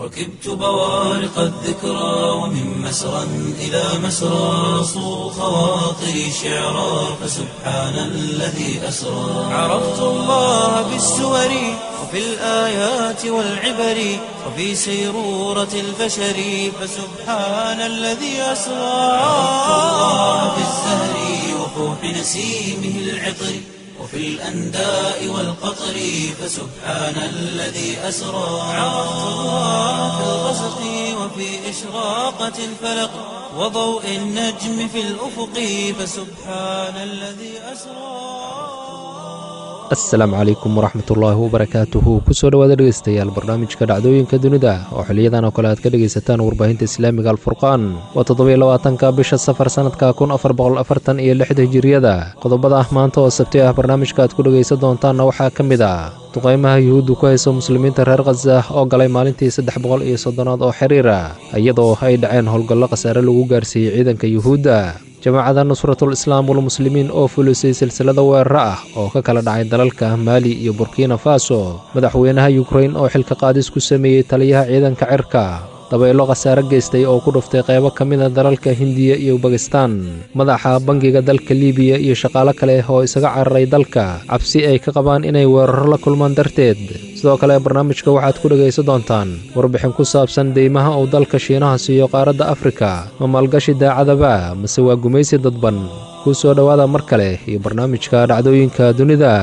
ركبت بوارق الذكرى ومن مسرى إلى مسرى صو خواطري شعرا فسبحان الذي أسرى عرفت الله بالسور وفي الآيات والعبر وفي سيرورة البشر فسبحان الذي أسرى عرفت الله بالزهر وفوح نسيمه العطر وفي الأنداء والقطر فسبحان الذي أسرى عرفت الله في الغسق وفي إشراقة الفلق وضوء النجم في الأفق فسبحان الذي أسرى asalaamu calaykum waraxmatullaahi wabarakaatuhu kusoo dhowaada dhegeystayaal barnaamijka dhacdooyinka dunida oo xiliyadan oo kale aad ka dhegaysataan warbaahinta islaamiga alfurqaan waa toddobiyo labaatanka bisha safar sannadka kun afar boqol afartan iyo lixda hijiriyada qodobada ah maanta oo sabti ah barnaamijka aad ku dhegaysan doontaanna waxaa ka mid ah duqaymaha yuhuuddu ku hayso muslimiinta reer khaza oo galay maalintii saddex boqol iyo soddonaad oo xiriira iyadoo ay dhaceen howlgallo khasaare lagu gaarsiiyey ciidanka yuhuudda jamaacada nusratul islaam walmuslimiin oo fulisay silsilada weeraro ah oo ka kala dhacay dalalka maali iyo burkina faso madaxweynaha yukrain oo xilka qaadis ku sameeyey taliyaha ciidanka cirka dabaylo khasaare geystay oo ku dhuftay qaybo ka mida dalalka hindiya iyo bakistan madaxa bangiga dalka libiya iyo shaqaalo kale oo isaga cararay dalka cabsi ay ka qabaan inay weeraro la kulmaan darteed sidoo kale barnaamijka waxaad ku dhegaysan doontaan warbixin ku saabsan deymaha uu dalka shiinaha siiyo qaaradda afrika ma maalgashi daacadaba mase waa gumaysi dadban kuu soo dhowaada mar kale iyo barnaamijka dhacdooyinka dunida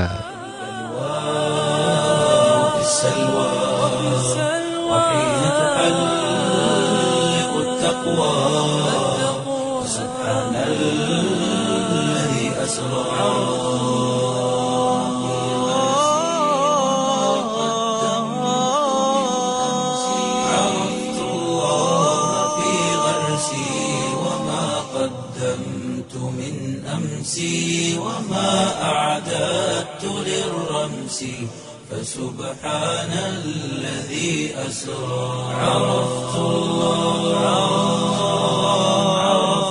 في السلوى وحين تحلق التقوى سبحان الذي أسرى عرفت الله في غرسي وما قدمت من أمسي وما أعددت للرمس فسبحان الذي أسرى عرفت الله عرفت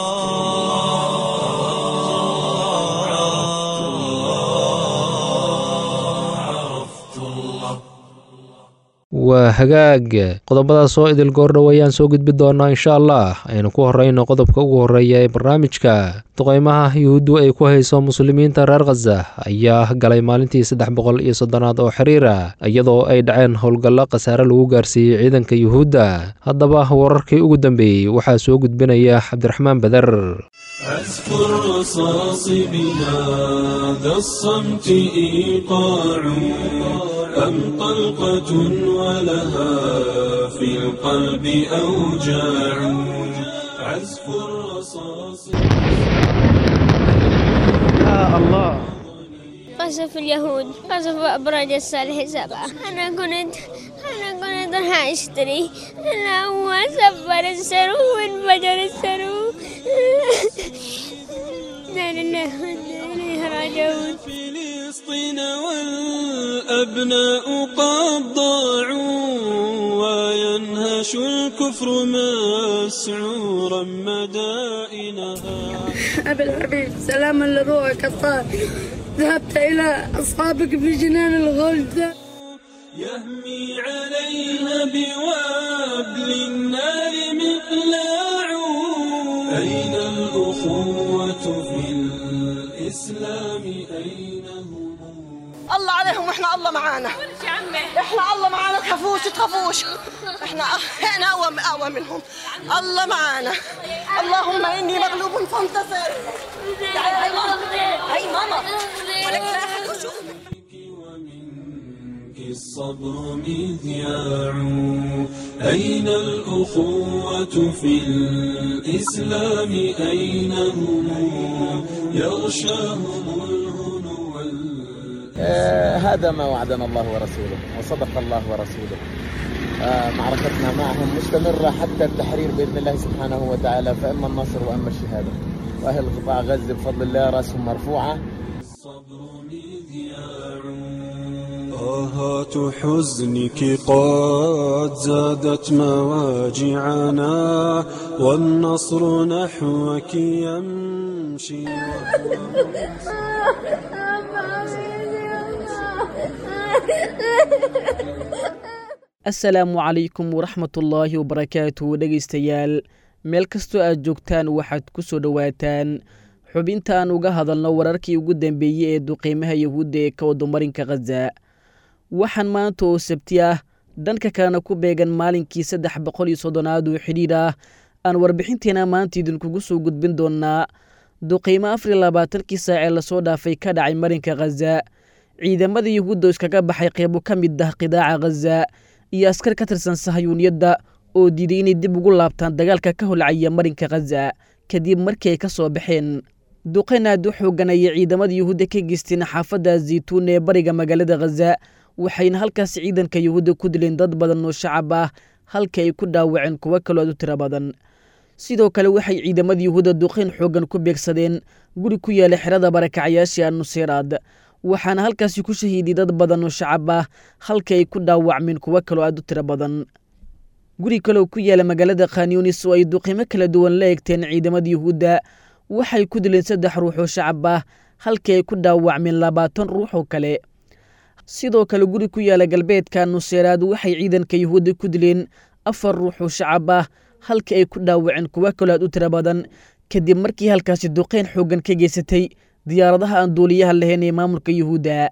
الله عرفت الله عرفت الله waa hagaag qodobadaas oo idil goordhow ayaan soo gudbi doonaa insha allah aynu ku horrayno qodobka ugu horreeya ee barnaamijka duqaymaha yuhuuddu ay ku hayso muslimiinta reer khaza ayaa galay maalintii saddex boqol iyo soddonaad oo xiriira iyadoo ay dhaceen howlgallo khasaare lagu gaarsiiyey ciidanka yuhuudda haddaba wararkii ugu dambeeyey waxaa soo gudbinaya cabdiraxmaan beder أذكر رصاص بهذا الصمت إيقاع أم طلقة ولها في القلب أوجاع عزف الرصاص قصف اليهود قصف أبراج الصالح سبعة أنا كنت أنا كنت راح أشتري أنا هو سفر السرو وانفجر السرو لا لله وإنا إليه راجعون فلسطين والأبناء قد ضاعوا وينهش الكفر مسعورا مدائنها أبي الحبيب سلاما لروحك الطاهر ذهبت إلى أصحابك في جنان الغلد يهمي عليها بوابل النار مقلاع أين الأخوة في الإسلام أين هم الله عليهم واحنا الله معانا احنا الله معانا تخافوش تخافوش احنا احنا اقوى اقوى منهم الله معانا اللهم اني مغلوب فانتصر تعالي هاي ماما هاي ماما ولك لا أحد وشوف. ومنك الصبر مذياع أين الأخوة في الإسلام أين هم يغشاهم الهنو وال- آه، هذا ما وعدنا الله ورسوله وصدق الله ورسوله آه، معركتنا معهم مستمرة حتى التحرير بإذن الله سبحانه وتعالى فإما النصر وإما الشهادة وأهل قطاع غزة بفضل الله رأسهم مرفوعة الصبر مذياع آهات حزنك قد زادت مواجعنا والنصر نحوك يمشي assalaamu calaykum waraxmatullaahi wabarakaatuh dhegaystayaal meel kastoo aad joogtaan waxaad ku soo dhowaataan xubinta aan uga hadalno wararkii ugu dambeeyey ee duqiimaha yahuudda ee ka wadamarinka khaza waxaan maanta oo sabti ah dhanka kalena ku beegan maalinkii saddex boqol iyo soddonaad oo xidhiidh ah aan warbixinteena maanta idinkugu soo gudbin doonnaa duqiimo afar iyo labaatankii saac ee lasoo dhaafay ka dhacay marinka khaza ciidamada yahuudda oo iskaga baxay qeybo ka mid ah qidaaca khaza iyo askar ka tirsan sahayuuniyadda oo diiday inay dib ugu laabtaan dagaalka ka holcaya marinka khaza kadib markii ay ka soo baxeen duqayn aad u xoogan ayay ciidamada yuhuudda ka geysteen xaafadda zaytuun ee bariga magaalada khaza waxayna halkaas ciidanka yuhuudda ku dileen dad badan oo shacab ah halka ay ku dhaawaceen kuwo kaloo aad u tiro badan sidoo kale waxay ciidamada yuhuudda duqayn xoogan ku beegsadeen guri ku yaala xerada barakacyaashii annuseyraad waxaana halkaasi ku shahiiday dad badan oo shacab ah halka ay ku dhaawacmeen kuwo kaloo aad u tiro badan guri kaloo ku yaala magaalada khanyunis oo ay duqiimo kala duwan la egteen ciidamada yuhuudda waxay ku dileen saddex ruux oo shacab ah halkii ay ku dhaawacmeen labaatan ruux oo kale sidoo kale guri ku yaala galbeedka nuseyraad waxay ciidanka yuhuudda ku dileen afar ruux oo shacab ah halkii ay ku dhaawaceen kuwo kaloo aad u tiro badan kadib markii halkaasi duqeyn xooggan ka geysatay diyaaradaha aan duuliyaha lahayn ee maamulka yuhuudda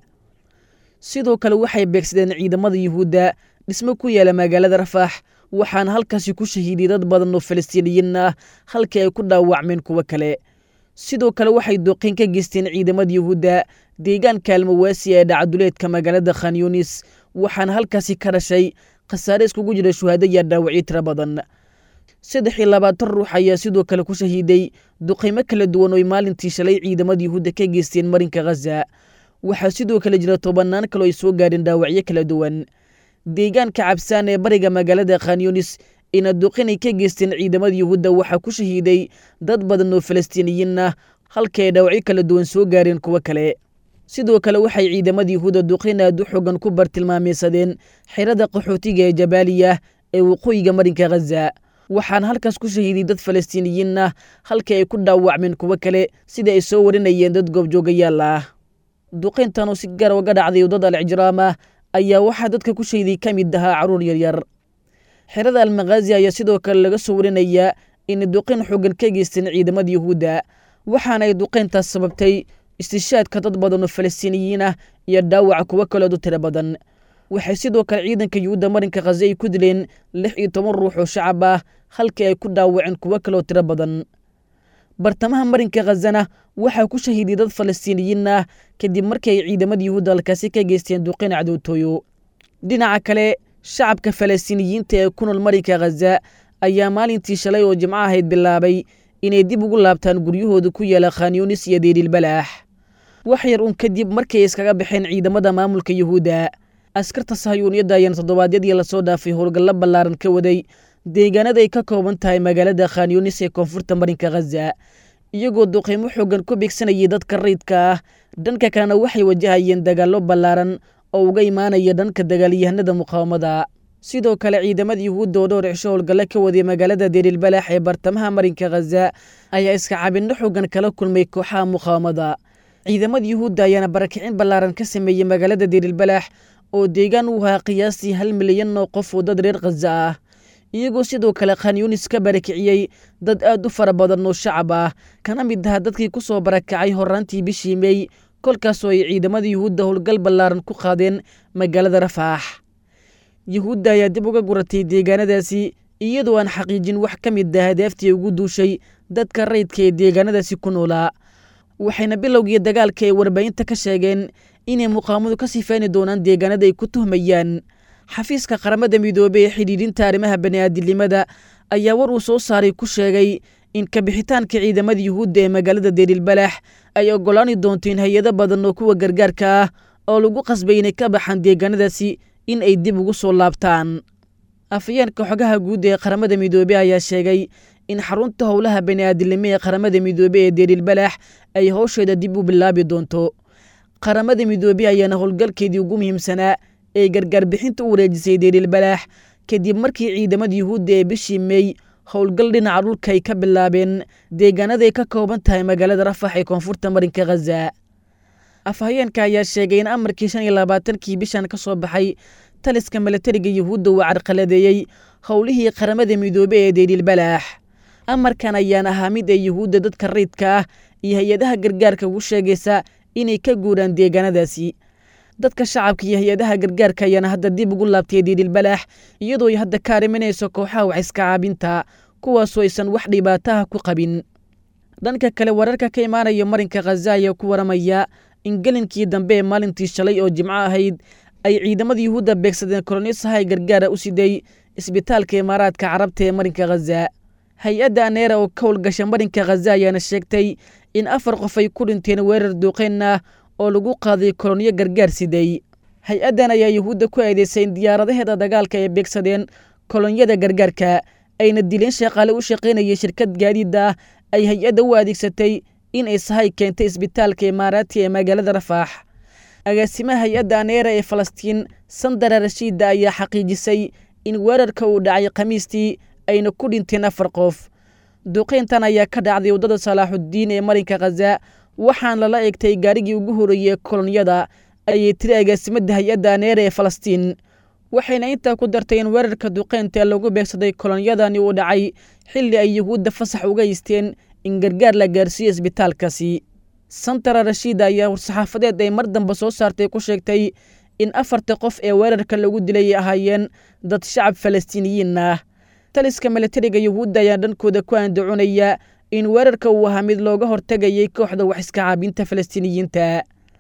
sidoo kale waxay beegsadeen ciidamada yuhuudda dhismo ku yaala magaalada rafaax waxaana halkaasi ku shahiiday dad badan oo falastiiniyiin ah halkii ay ku dhaawacmeen kuwo kale sidoo kale waxay duqeyn ka geysteen ciidamada yuhuudda deegaanka almawaasi ee dhacaduleedka magaalada khanyunis waxaana halkaasi ka dhashay khasaare iskugu jira shuhaado iyo dhaawacyo tiro badan saddex iyo labaatan ruux ayaa sidoo kale ku shahiiday duqaymo kala duwan oo ay maalintii shalay ciidamada yuhuudda ka geysteen marinka khaza waxaa sidoo kale jira tobannaan kaloo ay soo gaadheen dhaawacyo kala duwan deegaanka cabsaan ee bariga magaalada khanyunis ina duqinay ka geysteen ciidamada yuhuudda waxaa ku shahiiday dad badan oo falastiiniyiin ah halka ay dhaawacyo kala duwan soo gaareen kuwo kale sidoo kale waxay ciidamada yuhuudda duqin aad u xoogan ku bartilmaameysadeen xerada qaxootiga ee jabaaliya ee waqooyiga marinka khaza waxaana halkaas ku shahiiday dad falastiiniyiin ah halka ay ku dhaawacmeen kuwo kale sida ay soo warinayeen dad goobjoogayaal ah duqayntan oo si gara uga dhacday waddada alijraam ah ayaa waxaa dadka ku shahiday ka mid ahaa carruur yaryar xerada almakhaazi ayaa sidoo kale laga soo warinayaa inay duqayn xoogan ka geysteen ciidamada yuhuudda waxaana ay duqayntaas sababtay istishaadka dad badan oo falastiiniyiin ah iyo dhaawaca kuwo kaleood u tiro badan waxay sidoo kale ciidanka yuhuudda marinka khaza ay ku dileen lix iyo toban ruux oo shacab ah halkii ay ku dhaawaceen kuwo kaloo tiro badan bartamaha marinka khazana waxaa ku shahiiday dad falastiiniyiin ah kadib markii ay ciidamada yuhuudda halkaasi ka geysteen duqayn cadowtooyo dhinaca kale shacabka falastiiniyiinta ee ku nool marinka khaza ayaa maalintii shalay oo jimco ahayd bilaabay inay dib ugu laabtaan guryahooda ku yaala khanyunis iyo deeriilbalaax wax yar un kadib markii ay iskaga baxeen ciidamada maamulka yuhuudda askarta sahayuuniyadda ayaana toddobaadyadii lasoo dhaafay howlgallo ballaaran ka waday deegaanada ay ka kooban tahay magaalada khanyunis ee koonfurta marinka khaza iyagoo duqeymo xoogan ku beegsanayay dadka rayidka ah dhanka kalena waxay wajahayeen dagaallo ballaaran oo uga imaanaya dhanka dagaalyahanada muqaawamada sidoo kale ciidamada yuhuudda oo dhowr cisho howlgallo ka waday magaalada deeriilbalaax ee bartamaha marinka khaza ayaa iska cabinno xoogan kala kulmay kooxaha muqaawamada ciidamada yuhuudda ayaana barakicin ballaaran ka sameeyey magaalada deeriilbalaax oo deegaan u ahaa qiyaastii hal milyan oo qof oo dad reer khaza ah iyagoo sidoo kale khanyunis ka barakiciyey dad aad u fara badan oo shacab ah kana mid aha dadkii ku soo barakacay horaantii bishii mey kolkaasoo ay ciidamada yuhuudda howlgal ballaaran ku qaadeen magaalada rafaax yuhuudda ayaa dib uga guratay deegaanadaasi iyadoo aan xaqiijin wax ka mid ah hadaaftii ugu duushay dadka rayidka ee deegaanadaasi ku noolaa waxayna bilowgii dagaalka ay warbaahinta ka sheegeen inay muqaamadu ka sifeyni doonaan deegaanada ay ku tuhmayaan xafiiska qaramada midoobey ee xidhiidhinta arrimaha bani'aadilnimada ayaa war uu soo saaray ku sheegay in kabixitaanka ciidamada yuhuudda ee magaalada deeriilbalaax ay oggolaani doonto in hay-ado badan oo kuwa gargaarka ah oo lagu qasbay inay ka baxaan deegaanadaasi in ay dib ugu soo laabtaan afayeenka xogaha guud ee qaramada midoobey ayaa sheegay in xarunta howlaha bani'aadilnimo ee qaramada midoobey ee deeriilbalaax ay howsheeda dib u bilaabi doonto qaramada midoobey ayaana howlgalkeedii ugu muhiimsanaa ee gargaar bixinta u wareejisay deeriilbalaax kadib markii ciidamada yuhuudda ee bishii mey howlgal dhinaca dhulka ay ka bilaabeen deegaanaday ka kooban tahay magaalada rafax ee koonfurta marinka khaza afhayeenka ayaa sheegay in amarkii shan iyo labaatankii bishan ka soo baxay taliska milatariga yuhuudda uu carqaladeeyey howlihii qaramada midoobe ee deydhiilbalaax amarkan ayaan ahaa mid ay yuhuudda dadka rayidka ah iyo hay-adaha gargaarka ugu sheegaysa inay ka guuraan deegaanadaasi dadka shacabka iyo hay-adaha gargaarka ayaana hadda dib ugu laabtay deydhiilbalaax iyadoo ay hadda ka ariminayso kooxaha wax iska caabinta kuwaasoo aysan wax dhibaataha ku qabin dhanka kale wararka ka imaanaya marinka khaza ayaa ku waramaya in gelinkii dambe ee maalintii shalay oo jimco ahayd ay ciidamada yuhuudda beegsadeen kolonisahay gargaara u siday isbitaalka imaaraadka carabta ee marinka khaza hay-adda aneera oo ka howlgasha marinka khaza ayaana sheegtay in afar qof ay ku dhinteen weerar duuqeen ah oo lagu qaaday koloniyo gargaar siday hay-addan ayaa yuhuudda ku eedeysay in diyaaradaheeda dagaalka ay beegsadeen kolonyada gargaarka ayna dileen shaqaale u shaqaynayay shirkad gaadiida ah ay hay-adda u adeegsatay in ay sahay keentay isbitaalka imaaraati ee magaalada rafaax agaasimaha hay-adda aneera ee falastiin sandara rashiida ayaa xaqiijisay in weerarka uu dhacay khamiistii ayna ku dhinteen afar qof duqeyntan ayaa ka dhacday waddada salaaxuddiin ee marinka khaza waxaan lala eegtay gaarigii ugu horreeyey kolonyada ayay tiri agaasimadda hay-adda aneera ee falastiin waxayna intaa ku dartay in weerarka duqeynta ee lagu beegsaday kolonyadani uu dhacay xilli ay yuhuudda fasax uga haysteen in gargaar la gaarsiiyo isbitaalkaasi santara rashiida ayaa war-saxaafadeed ay mar damba soo saartay ku sheegtay in afarta qof ee weerarka lagu dilay ay ahaayeen dad shacab falastiiniyiin ah taliska milatariga yuhuudda ayaa dhankooda ku andacunaya in weerarka uu ahaa mid looga hortegayay kooxda wax iska caabinta falastiiniyiinta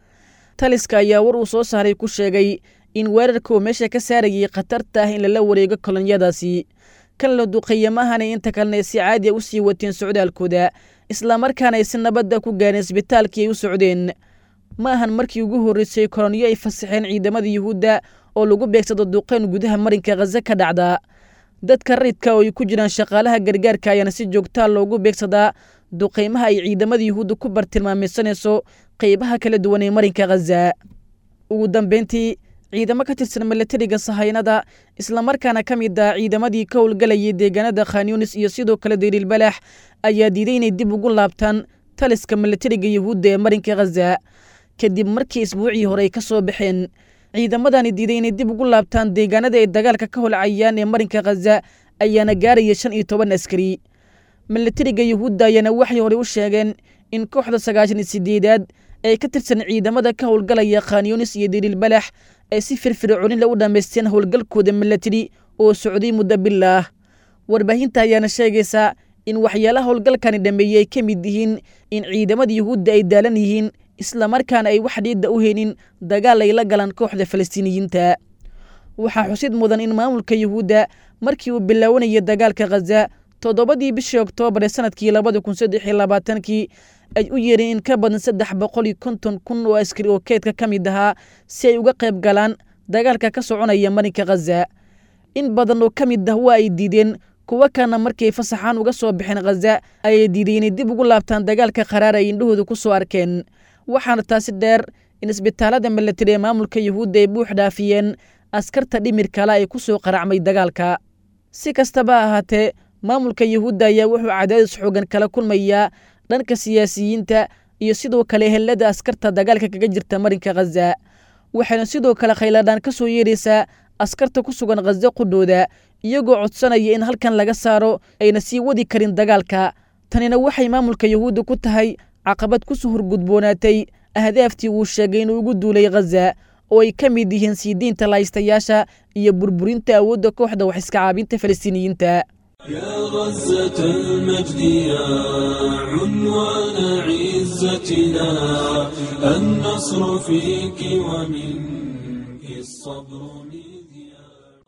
taliska ayaa war uu soo saaray ku sheegay in weerarka uu meesha ka saarayay khatarta ah in lala wareego kolonyadaasi kan la duqeeyamahana inta kalena ay si caadi a u sii wateen socdaalkooda islamarkaana ay si nabadda ku gaareen isbitaalkii ay u socdeen ma ahan markii ugu horreysay koloniyo ay fasaxeen ciidamada yuhuudda oo lagu beegsado duqeyn gudaha marinka khaza ka dhacda dadka rayidka oo ay ku jiraan shaqaalaha gargaarka ayaana si joogtaa loogu beegsadaa duqeymaha ay ciidamada yuhuudda ku bartilmaamaysanayso qeybaha kala duwan ee marinka khaza ugu dambeyntii ciidamo ka tirsan milatariga sahaynada islamarkaana ka mid ah ciidamadii ka howlgalayay deegaanada khanyunis iyo sidoo kale dayriilbalaax ayaa diiday inay dib ugu laabtaan taliska milatariga yuhuudda ee marinka khaza kadib markii isbuucii hore ay ka soo baxeen ciidamadani diiday inay dib ugu laabtaan deegaanada ay dagaalka ka holcayaan ee marinka khaza ayaana gaaraya shan iyo toban askari milatariga yuhuudda ayaana waxay horey u sheegeen in kooxda sagaashan iyo sideedaad ee ka tirsan ciidamada ka howlgalaya khanyunis iyo dayriilbalaax ay si firfircoonila u dhammaysteen howlgalkooda milatari oo socday muddo bilaah warbaahinta ayaana sheegaysa in waxyaalaha howlgalkani dhammeeyey ay ka mid yihiin in ciidamada yuhuudda ay daalan yihiin islamarkaana ay wax dhiidda u haynin dagaal ay la galaan kooxda falastiiniyiinta waxaa xusid mudan in maamulka yuhuudda markii uu bilaawanayay dagaalka khaza toddobadii bishii oktoobar ee sanadkii labada kun saddex iyo labaatankii ay u yeereen in ka badan saddex boqol iyo konton kun oo askari oo keedka ka mid ahaa si ay uga qayb galaan dagaalka ka soconaya marinka khaza in badan oo ka mid ah waa ay diideen kuwo kana markii ay fasaxaan uga soo baxeen khaza ayay diiday inay dib ugu laabtaan dagaalka qaraar ay indhahooda ku soo arkeen waxaana taasi dheer in isbitaalada milatari ee maamulka yuhuudda ay buux dhaafiyeen askarta dhimir kale ay ku soo qaracmay dagaalka si kastaba ahaatee maamulka yuhuudda ayaa wuxuu cadaadis xoogan kala kulmayaa dhanka siyaasiyiinta iyo sidoo kale helada askarta dagaalka kaga jirta marinka khaza waxayna sidoo kale khayladhaan ka soo yeeraysaa askarta ku sugan khaza qudhooda iyagoo codsanaya in halkan laga saaro ayna sii wadi karin dagaalka tanina waxay maamulka yuhuudda ku tahay caqabad ku soo horgudboonaatay ahdaaftii uu sheegay inuu ugu duulay khaza oo ay ka mid yihiin sii diinta lahaystayaasha iyo burburinta awoodda kooxda wax iska caabinta falastiiniyiinta يا غزة المجد يا عنوان عزتنا النصر فيك ومنك الصبر مذياع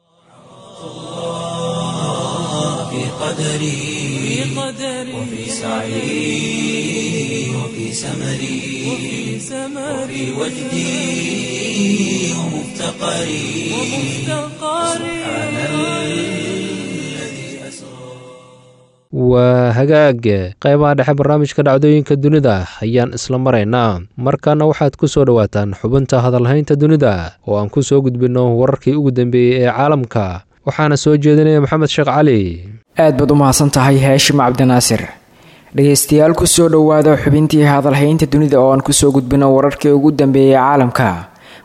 في قدري وفي سعي وفي سمري وفي وجدي ومفتقري سبحان الذي أسرى waa hagaag qaybaha dhexe barnaamijka dhacdooyinka dunida ayaan isla maraynaa markaana waxaad ku soo dhowaataan xubinta hadalhaynta dunida oo aan ku soo gudbinno wararkii ugu dambeeyey ee caalamka waxaana soo jeedinaya maxamed sheekh cali aad baad u mahadsan tahay haashim cabdinaasir dhegaystayaal kusoo dhowaada xubintii hadalhaynta dunida oo aan kusoo gudbino wararkii ugu dambeeyey caalamka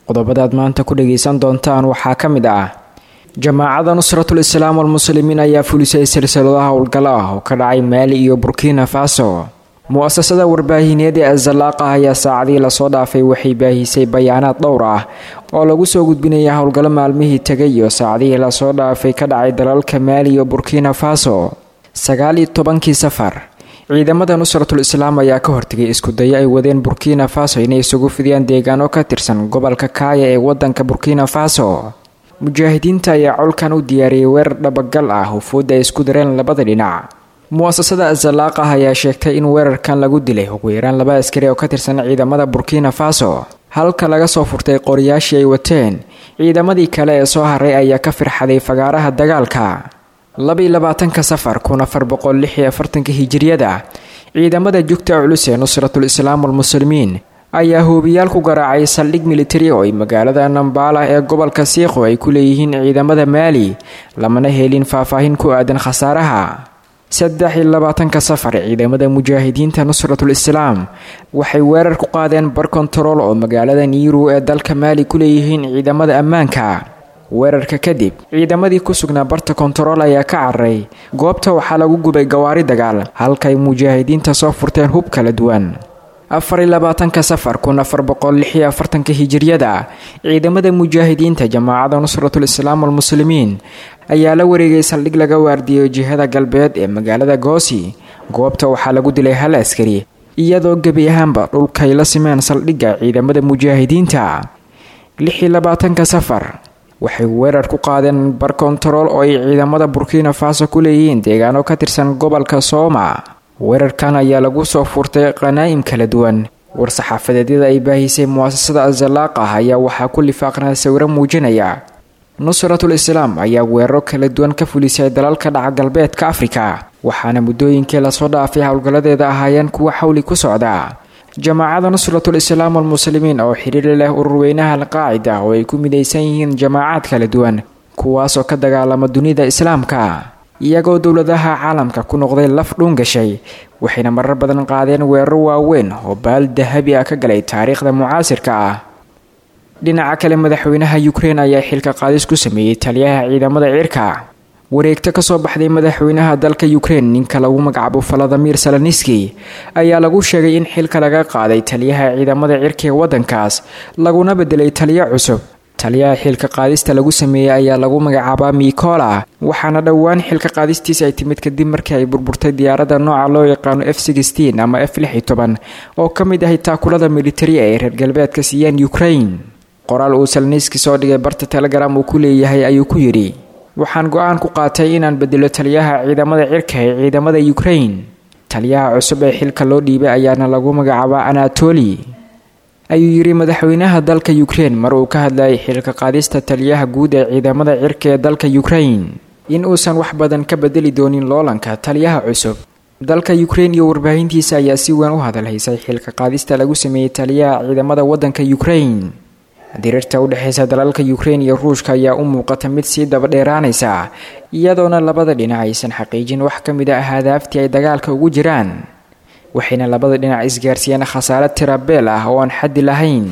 qodobadaad maanta ku dhagaysan doontaan waxaa ka mid ah jamaacada nusratul islaam walmuslimiin ayaa fulisay silsiladaha howlgalo ah oo ka dhacay maali iyo burkina faso mu-asasada warbaahineed ee azalaaqa ayaa saacadii lasoo dhaafay waxay baahisay bayaanaad dhowr ah oo lagu soo gudbinaya howlgallo maalmihii tegay iyo saacadihii lasoo dhaafay ka dhacay dalalka maali iyo burkina faso sagaal iyo tobankii safar ciidamada nusratul islaam ayaa ka hortegay iskudayo ay wadeen burkina faso inay isugu fidiyaan deegaano ka tirsan gobolka kaaya ee wadanka burkina faso mujaahidiinta ayaa colkan u diyaariyay weerar dhabagal ah hufuudda ay isku dareen labada dhinac mu-asasada azalaaqah ayaa sheegtay in weerarkan lagu dilay ugu yaraan laba askari oo ka tirsan ciidamada burkina faso halka laga soo furtay qoriyaashii ay wateen ciidamadii kale ee soo haray ayaa ka firxaday fagaaraha dagaalka labaiy labaatanka safar kun afar boqol lix iyo afartanka hijiriyada ciidamada jugta culus ee nusratul islaam walmuslimiin ayaa hoobiyaal ku garaacay saldhig militari oo ay magaalada nambala ee gobolka siikho ay ku leeyihiin ciidamada maali lamana helin faahfaahin ku aadan khasaaraha saddex iyo labaatanka safar ciidamada mujaahidiinta nusratul islaam waxay weerar ku qaadeen bar kontarool oo magaalada niiru ee dalka maali ku leeyihiin ciidamada ammaanka weerarka kadib ciidamadii ku sugnaa barta kontarool ayaa ka cararay goobta waxaa lagu gubay gawaari dagaal halkaay mujaahidiinta soo furteen hub kala duwan afar iyo labaatanka safar kun afar boqol lix iyo afartanka hijiriyada ciidamada mujaahidiinta jamaacada nusratul islaam walmuslimiin ayaa la wareegay saldhig laga waardiyo jihada galbeed ee magaalada goosi goobta waxaa lagu dilay hal askari iyadoo gebi ahaanba dhulkay la simeen saldhigga ciidamada mujaahidiinta lix iyo labaatanka safar waxay weerar ku qaadeen bar kontarool oo ay ciidamada burkina faso ku leeyihiin deegaano ka tirsan gobolka sooma weerarkan ayaa lagu soo furtay qanaa'im kala duwan war-saxaafadeedyada ay baahisay mu-asasada azalaaqah ayaa waxaa ku lifaaqnaa sawiro muujinaya nusratul islaam ayaa weeraro kala duwan ka fulisay dalalka dhaca galbeedka afrika waxaana muddooyinkii lasoo dhaafay howlgalladeeda ahaayeen kuwa xawli ku socda jamaacada nusratul islaam walmuslimiin oo xiriiri leh ururweynaha alqaacida oo ay ku midaysan yihiin jamaacaad kala duwan kuwaasoo ka dagaalama dunida islaamka iyagoo dowladaha caalamka ku noqday laf dhuun gashay waxayna marar badan qaadeen weeraro waaweyn oo baal dahabi ah ka galay taariikhda mucaasirka ah dhinaca kale madaxweynaha ukrein ayaa xilka qaadis ku sameeyey taliyaha ciidamada cirka wareegto kasoo baxday madaxweynaha dalka ukrein ninka lagu magacaabo valadimir saloniski ayaa lagu sheegay in xilka laga qaaday taliyaha ciidamada cirka ee wadankaas laguna bedelay taliyo cusub taliyaha xilka qaadista lagu sameeyey ayaa lagu magacaabaa mikola waxaana dhowaan xilka qaadistiisa ay timid kadib markii ay burburtay diyaaradda nooca loo yaqaano f ama f oo ka mid ahay taakulada militari ee reer galbeedka siiyeen ukrain qoraal uu saloniski soo dhigay barta telegram uu ku leeyahay ayuu ku yidhi waxaan go-aan ku qaatay inaan bedelo taliyaha ciidamada cirka ee ciidamada ukrain taliyaha cusub ee xilka loo dhiibay ayaana lagu magacaabaa anatoli ayuu yidhi madaxweynaha dalka ukrein mar uu ka hadlayay xilka qaadista taliyaha guud ee ciidamada cirka ee dalka ukrain in uusan wax badan ka bedeli doonin loolanka taliyaha cusub dalka ukrein iyo warbaahintiisa ayaa si weyn u hadalhaysay xilka qaadista lagu sameeyey taliyaha ciidamada wadanka ukrain diriirta u dhexeysa dalalka ukrein iyo ruushka ayaa u muuqata mid sii dabadheeraanaysa iyadoona labada dhinac aysan xaqiijin wax ka mid ah hadaaftii ay dagaalka ugu jiraan waxayna labada dhinac isgaarsiiyeen khasaare tirabeel ah oo aan xaddi lahayn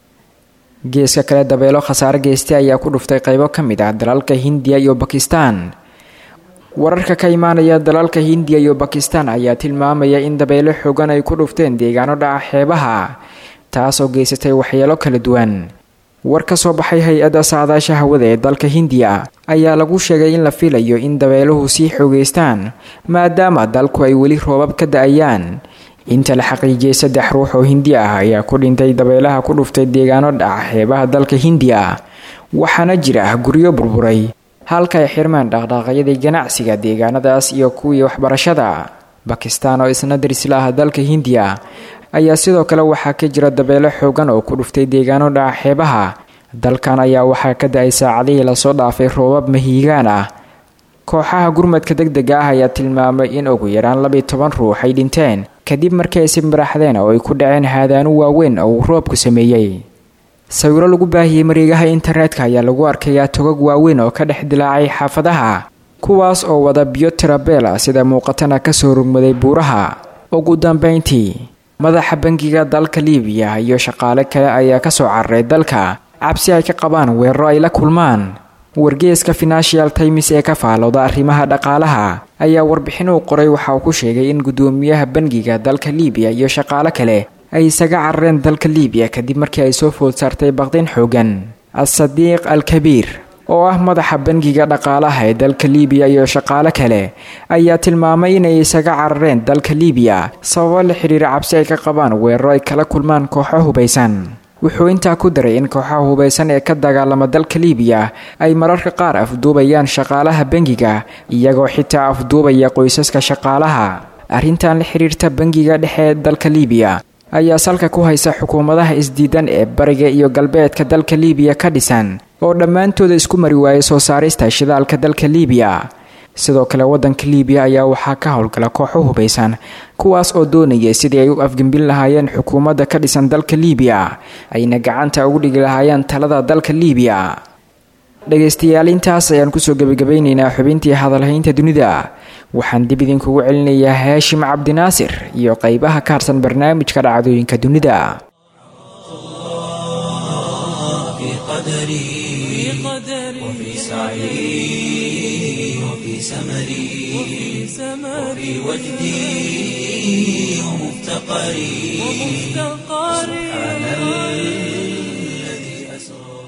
geeska kale dabeelo khasaare geystay ayaa ku dhuftay qaybo ka mid ah dalalka hindiya iyo bakistan wararka ka imaanaya dalalka hindiya iyo bakistan ayaa tilmaamaya in dabeelo xoogan ay ku dhufteen deegaano dhaca xeebaha taasoo geysatay waxyeelo kala duwan war ka soo baxay hay-adda saadaasha hawada ee dalka hindiya ayaa lagu sheegay in la filayo in dabeeluhu sii xoogeystaan maadaama dalku ay weli roobab ka da-ayaan inta la xaqiijiyay saddex ruux oo hindi ah ayaa ku dhintay dabeelaha ku dhuftay deegaano dhaca xeebaha dalka hindiya waxaana jira guryo burburay halka ay xirmaan dhaqdhaaqyadii ganacsiga deegaanadaas iyo kuwii waxbarashada bakistan oo isna darisla ah dalka hindiya ayaa sidoo kale waxaa ka jira dabeelo xoogan oo ku dhuftay deegaano dhaca xeebaha dalkan ayaa waxaa ka da-ay saacadihii lasoo dhaafay roobab mahiigaan ah kooxaha gurmadka deg dega ah ayaa tilmaamay in ugu yaraan labiyo toban ruux ay dhinteen kadib markii ay simbaraxdeen oo ay ku dhaceen haadaano waaweyn oo uu roobku sameeyey sawiro lagu baahiyey mareegaha internetka ayaa lagu arkayaa togag waaweyn oo ka dhex dilaacay xaafadaha kuwaas oo wada biyo tirabeel ah sida muuqatana kasoo rugmaday buuraha ugu dambeyntii madaxa bangiga dalka liibiya iyo shaqaale kale ayaa kasoo cararay dalka cabsi ay ka qabaan weeraro ay la kulmaan wargeeska financial times ee ka faalooda arrimaha dhaqaalaha ayaa warbixin uu qoray waxa uu ku sheegay in guddoomiyaha bangiga dalka liibiya iyo shaqaalo kale ay isaga carareen dalka liibiya kadib markii ay soo food saartay baqdin xoogan as-sadiiq al kabiir oo ah madaxa bangiga dhaqaalaha ee dalka liibiya iyo shaqaalo kale ayaa tilmaamay inay isaga carareen dalka liibiya sababo la xiriira cabsi ay ka qabaan weeraro ay kala kulmaan kooxo hubaysan wuxuu intaa ku daray in kooxaha hubaysan ee ka dagaalama dalka liibiya ay mararka qaar afduubayaan shaqaalaha bangiga iyagoo xitaa afduubaya qoysaska shaqaalaha arrintan la xiriirta bangiga dhexe ee dalka liibiya ayaa salka ku haysa xukuumadaha isdiidan ee bariga iyo galbeedka dalka liibiya ka dhisan oo dhammaantooda isku mari waayay soo saarista shidaalka dalka liibiya sidoo kale waddanka liibiya ayaa waxaa ka howlgala kooxo hubaysan kuwaas oo doonayay sidii ay u afgembin lahaayeen xukuumadda ka dhisan dalka liibiya ayna gacanta ugu dhigi lahaayeen talada dalka liibiya dhegaystayaal intaas ayaan kusoo gebagabaynaynaa xubintii hadalhaynta dunida waxaan dib idinkugu celinayaa haashim cabdinaasir iyo qeybaha ka harsan barnaamijka dhacdooyinka dunida في قدري وفي سعي وفي سمري وفي وجدي ومفتقري سبحان الذي أسرى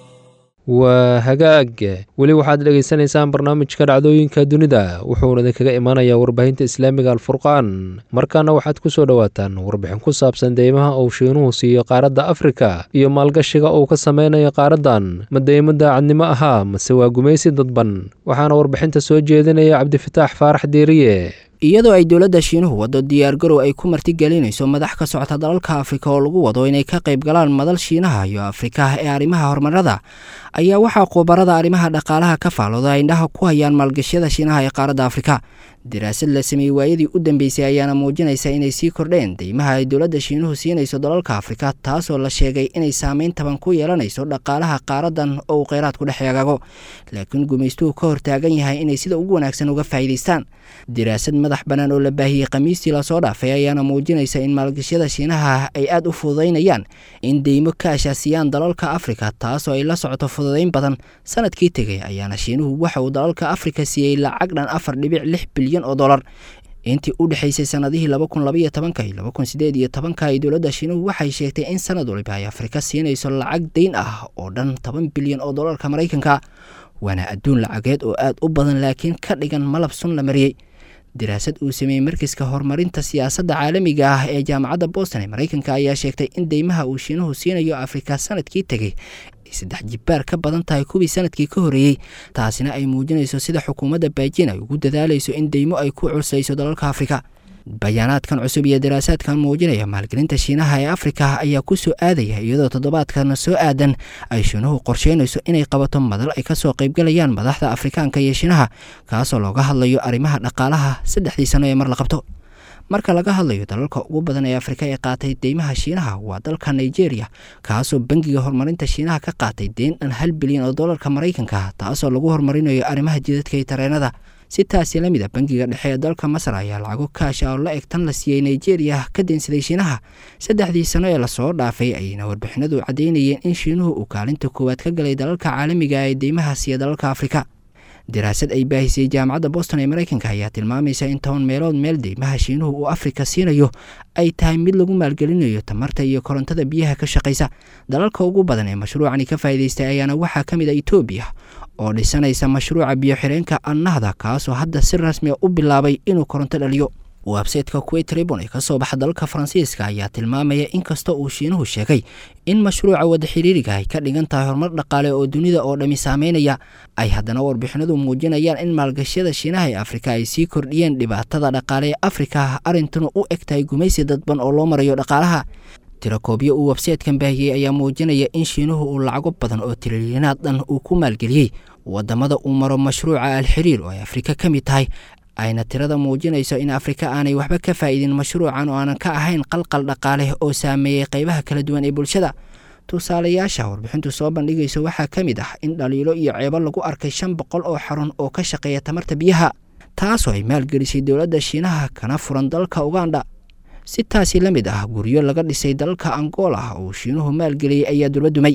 waa hagaag weli waxaad dhegaysanaysaan barnaamijka dhacdooyinka dunida wuxuuna idinkaga imanayaa warbaahinta islaamiga alfurqaan markaana waxaad ku soo dhowaataan warbixin ku saabsan deymaha uu shiinuhu siiyo qaaradda afrika iyo maalgashiga uu ka sameynayo qaaraddan ma deymo daacadnimo ahaa mase waa gumaysi dadban waxaana warbixinta soo jeedinaya cabdifataax faarax diiriye iyadoo ay dowladda shiinuhu waddo diyaargarow ay ku martigelinayso madax ka socota dalalka afrika oo lagu wado inay ka qayb galaan madal shiinaha iyo afrika ee arrimaha horumarada ayaa waxaa khubarada arrimaha dhaqaalaha ka faalooda ay indhaha ku hayaan maalgashyada shiinaha ee qaaradda afrika daraasad la sameeyey waayadii u dambeysay ayaana muujinaysa inay sii kordheen deymaha ay dowladda shiinuhu siinayso dalalka afrika taasoo la sheegay inay saameyn taban ku yeelanayso dhaqaalaha qaaradan oo uu kheyraadku dhex eegaago laakiin gumaystuhu ka hortaagan yahay inay sida ugu wanaagsan uga faa'iidaystaan daraasad madax bannaan oo la baahiyey khamiistii lasoo dhaafay ayaana muujinaysa in maalgashyada shiinaha ay aad u fududaynayaan in deymo ka ashaasiyaan dalalka afrika taasoo ay la socoto fududayn badan sanadkii tegay ayaana shiinuhu waxa uu dalalka afrika siiyey lacag dhan afar dhibic lix bilyan oo dolar intii u dhexaysay sanadihii laba kun labaiyo tobanka iyo laba kun sideed iyo tobanka ay dowladda shiinuhu waxay sheegtay in sanad waliba ay afrika siinayso lacag dayn ah oo dhan toban bilyan oo dolarka maraykanka waana adduun lacageed oo aad u badan laakiin ka dhigan malab sun la mariyey daraasad uu sameeyey markiska horumarinta siyaasadda caalamiga ah ee jaamacadda boston ee maraykanka ayaa sheegtay in deymaha uu shiinuhu siinayo afrika sanadkii tegey ay saddex jibbaar ka badan tahay kuwii sanadkii ka horreeyey taasina ay muujinayso sida xukuumadda baajin ay ugu dadaalayso in deymo ay ku culsayso dalalka afrika bayaanaadkan cusub iyo daraasaadkan muujinaya maalgelinta shiinaha ee afrika ayaa ku soo aadaya iyadoo toddobaadkana soo aadan ay shiinuhu qorsheynayso inay qabato madal ay kasoo qaybgalayaan madaxda afrikaanka iyo shiinaha kaasoo looga hadlayo arrimaha dhaqaalaha saddexdii sano ee mar la qabto marka laga hadlayo dalalka ugu badan ee afrika ee qaatay deymaha shiinaha waa dalka nigeria kaasoo bangiga horumarinta shiinaha ka qaatay deyn dhan hal bilyan oo dolarka maraykanka taasoo lagu horumarinayo arrimaha jidadka iyo tareenada si taasi la mid a bangiga dhexe ee dalka masar ayaa lacago kaasha oo la eg tan la siiyey nigeria ka deensaday shiinaha saddexdii sano ee lasoo dhaafay ayayna warbixinadu caddaynayeen in shiinuhu uu kaalinta koowaad ka galay dalalka caalamiga ee deymaha siiya dalalka afrika daraasad ay baahisay jaamacadda boston ee maraykanka ayaa tilmaamaysa in toban meelood meel deymaha shiinuhu uu afrika siinayo ay tahay mid lagu maalgelinayo tamarta iyo korontada biyaha ka shaqaysa dalalka ugu badan ee mashruucani ka faa'iidaystay ayaana waxaa ka mid a etoobiya oo dhisanaysa mashruuca biyo-xireenka annahda kaasoo hadda si rasmiya u bilaabay inuu koronto dhaliyo websayteka kuwait ribon ee kasoo baxa dalka faransiiska ayaa tilmaamaya inkastoo uu shiinuhu sheegay in mashruuca wada xiriiriga ay ka dhigan tahay horumar dhaqaale oo dunida oo dhammi saameynaya ay haddana warbixinadu muujinayaan in maalgashyada shiinaha ee afrika ay sii kordhiyeen dhibaatada dhaqaale ee afrika arrintuna u eg tahay gumaysi dadban oo loo marayo dhaqaalaha tirakoobyo uu websaytekan baahiyey ayaa muujinaya in shiinuhu uu lacago badan oo tirilyanaad dhan uu ku maalgeliyey wadamada uu maro mashruuca alxiriir oo ay afrika ka mid tahay ayna tirada muujinayso in afrika aanay waxba ka faa'iidin mashruucan oo aanan ka ahayn qalqal dhaqaale oo saameeyey qaybaha kala duwan ee bulshada tusaalayaasha warbixintu soo bandhigayso waxaa ka mid ah in dhaliilo iyo ceebo lagu arkay shan boqol oo xarun oo ka shaqeeya tamarta biyaha taasoo ay maalgelisay dowladda shiinaha kana furan dalka uganda si taasi la mid ah guryo laga dhisay dalka angola oo shiinuhu maalgeliyey ayaa dula dumay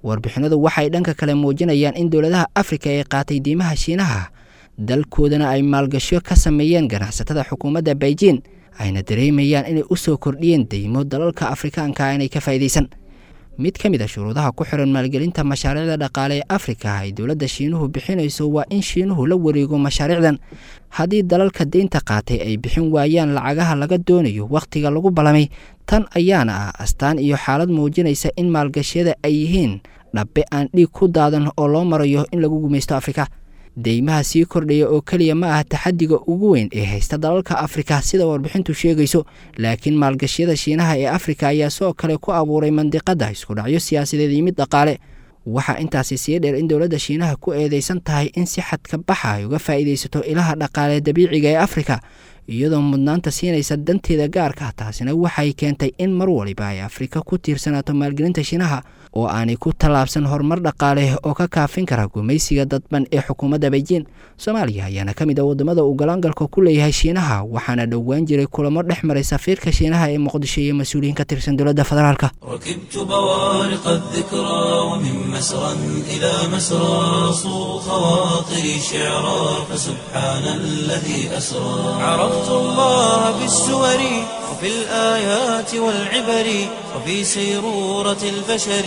warbixinadu waxay dhanka kale muujinayaan in dowladaha afrika ee qaatay diimaha shiinaha dalkoodana ay maalgasho ka sameeyeen ganacsatada xukuumadda beijing ayna dareemayaan inay u soo kordhiyeen deymo dalalka afrikaanka inay ka faa'iidaysan mid ka mid a shuruudaha ku xiran maalgelinta mashaariicda dhaqaale ee afrika ay dowladda shiinuhu bixinayso waa in shiinuhu la wareego mashaariicdan haddii dalalka deynta qaatay ay bixin waayaan lacagaha laga doonayo wakhtiga lagu ballamay tan ayaana ah astaan iyo xaalad muujinaysa in maalgashiyada ay yihiin dhabbe aan dhiig ku daadan oo loo marayo in lagu gumaysto afrika deymaha sii kordhaya oo keliya ma ah taxadiga ugu weyn ee haysta dalalka afrika sida warbixintu sheegayso laakiin maalgashiyada shiinaha ee afrika ayaa sidoo kale ku abuuray mandiqadda isku dhacyo siyaasadeed iyo mid dhaqaale waxaa intaasi sii dheer in dowladda shiinaha ku eedeysan tahay in si xadka baxa ay uga faa'iidaysato ilaha dhaqaale dabiiciga ee afrika iyadoo mudnaanta siinaysa danteeda gaarka taasina waxay keentay in mar waliba ay afrika ku tiirsanaato maalgelinta shiinaha oo aanay ku tallaabsan horumar dhaqaale oo ka kaafin kara gumaysiga dadban ee xukuumadda beijing soomaaliya ayaana ka mid ah waddamada uu galaangalka ku leeyahay shiinaha waxaana dhowaan jiray kulamo dhex maray safiirka shiinaha ee muqdisho iyo mas-uuliyiin ka tirsan dowladda federaalka ركبت بوارق الذكرى ومن مسرى إلى مسرى صو خواطري شعرا فسبحان الذي أسرى عرفت الله بالسور وفي الآيات والعبر وفي سيرورة البشر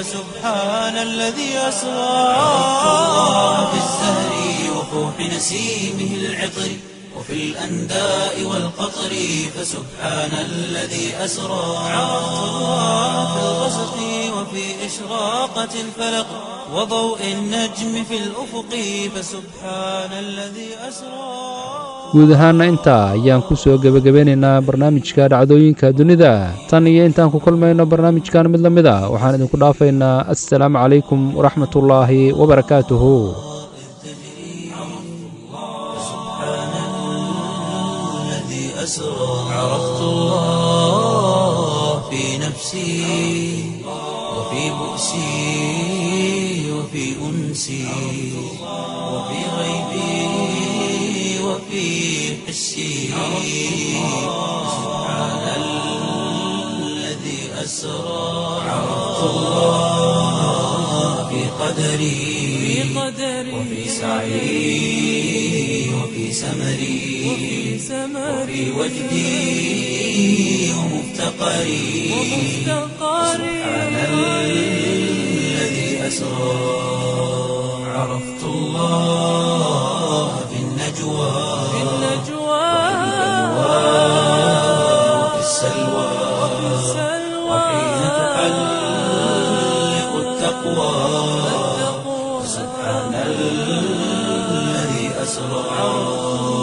فسبحان الذي أسرى عرفت الله بالزهر وفوح نسيمه العطر وفي الأنداء والقطر فسبحان الذي أسرى عرفت الله في الغسق وفي إشراقة الفلق وضوء النجم في الأفق فسبحان الذي أسرى guud ahaana intaa ayaan ku soo gebagabeynaynaa barnaamijka dhacdooyinka dunida tan iyo intaan ku kulmayno barnaamijkan mid la mid a waxaan idinku dhaafaynaa assalaamu calaykum waraxmatullaahi wabarakaatuhu الذي أسرى عرفت الله في نفسي وفي بؤسي وفي أنسي وفي غيبي وفي حسي سبحان الذي أسرى عرفت الله في قدري وفي سعي وفي سمري وفي وجدي ومفتقري سبحان الذي أسرى عرفت الله في النجوى وفي السلوى وحين تحلق التقوى سبحان الذي أسرى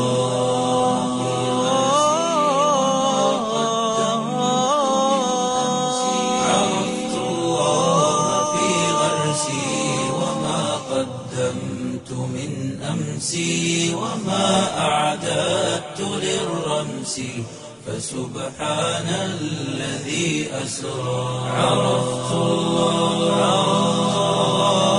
عرفت الله في غرسي وما قدمت من أمسي وما أعددت للرمس فسبحان الذي أسرى عرفت الله